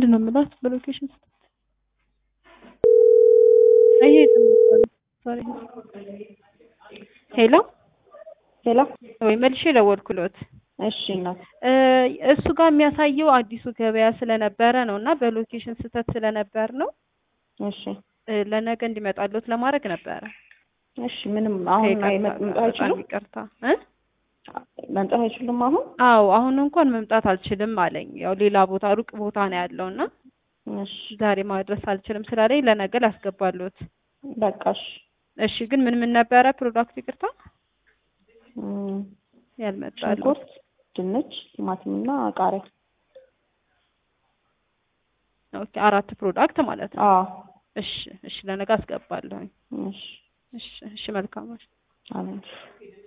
ምንድን ነው የምላት በሎኬሽን አይሄድም ሶሪ ሄሎ ሄሎ ወይ መልሼ ደወልኩሎት እሺ እናት እሱ ጋር የሚያሳየው አዲሱ ገበያ ስለነበረ ነው እና በሎኬሽን ስህተት ስለነበር ነው እሺ ለነገ እንዲመጣሎት ለማድረግ ነበረ እሺ ምንም አሁን መምጣት አይችሉም ይቅርታ እ መምጣት አይችሉም አሁን አዎ አሁን እንኳን መምጣት አልችልም አለኝ ያው ሌላ ቦታ ሩቅ ቦታ ነው ያለው እና እሺ ዛሬ ማድረስ አልችልም ስላለኝ ለነገ ላስገባሎት በቃ እሺ እሺ ግን ምን ምን ነበረ ፕሮዳክት ይቅርታ እም፣ ያልመጣሉ ሽንኩርት ድንች ቲማቲምና ቃሪያ ኦኬ አራት ፕሮዳክት ማለት ነው አዎ እሺ እሺ ለነገ አስገባለሁኝ እሺ እሺ እሺ መልካም አሜን